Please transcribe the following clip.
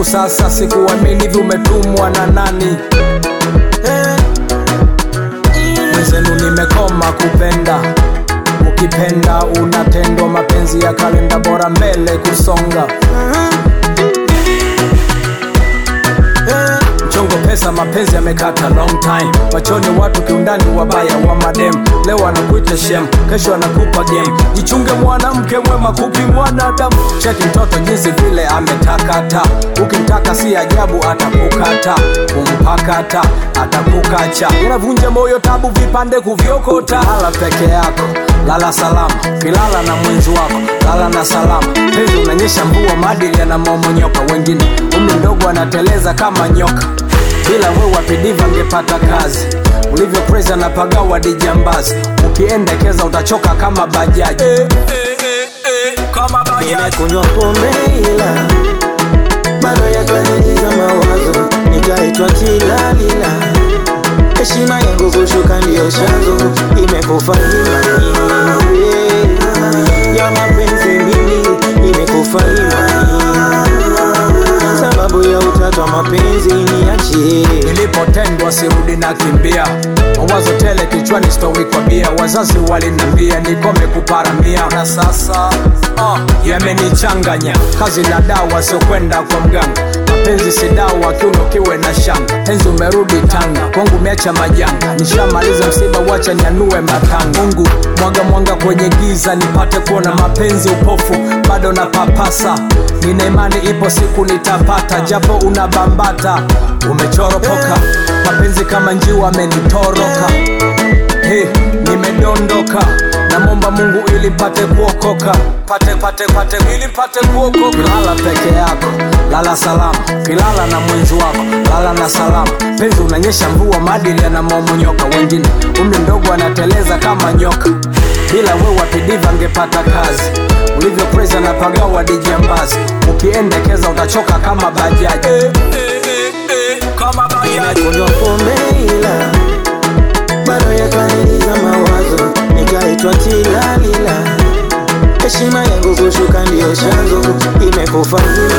sasa sikuamini hivi umetumwa na nani mwenzenu nimekoma kupenda ukipenda unatendwa mapenzi ya kalenda bora mbele kusonga mchongo pesa mapenzi yamekata long time machoni watu kiundani wabaya wa madem leo anakuita shem kesho anakupa game jichunge mwanamke mwema kupi mwanadamu cheki mtoto jinsi vile ametakata ukimtaka si ajabu atakukata kumpakata atakukacha unavunja moyo tabu vipande kuvyokota lala peke yako lala salama kilala na mwenzi wako lala na salama penzi unanyesha mvua maadili yanamomonyoka wengine umri mdogo anateleza kama nyoka bila we wapidiva ngepata kazi ulivyo presa na pagawa dijambazi ukiendekeza utachoka kama bajaji eh, eh, eh, eh, kama bajaji nimekunywa pombe ila bado yakaniingiza mawazo nikaitwa kilalila heshima yangu kushuka ndiyo chanzo imekufa imani ya mapenzi mimi imekufa imani sababu ya utatu wa mapenzi niachie nilipotendwa sirudi na kimbia mawazo tele kichwani stowi kwa bia wazazi walinambia nikome kuparamia na sasa uh, yamenichanganya kazi na dawa siokwenda kwa mganga mapenzi si dawa kiuno kiwe na shanga penzi umerudi tanga kwangu umeacha majanga nishamaliza msiba wacha nyanue matanga mungu mwaga mwanga kwenye giza nipate kuona mapenzi upofu bado na papasa nina imani ipo siku nitapata japo unabambata umechoropoka mapenzi kama njiwa amenitoroka hey, nimedondoka namwomba mungu ili pate kuokoka pate pate pate ili pate kuokoka lala peke yako lala salama kilala na mwenzi wako lala na salama penzi unanyesha mvua maadili yanamomonyoka wengine umri mdogo anateleza kama nyoka bila we wapidiva ngepata kazi ulivyo presa na pagawa dijambazi ukiendekeza utachoka kama bajaji eh, eh, eh, eh, kama bajaji nimekunywa pombe ila bado yakaniingiza mawazo nikaitwa kilalila heshima yangu kushuka ndiyo chanzo imekufa zima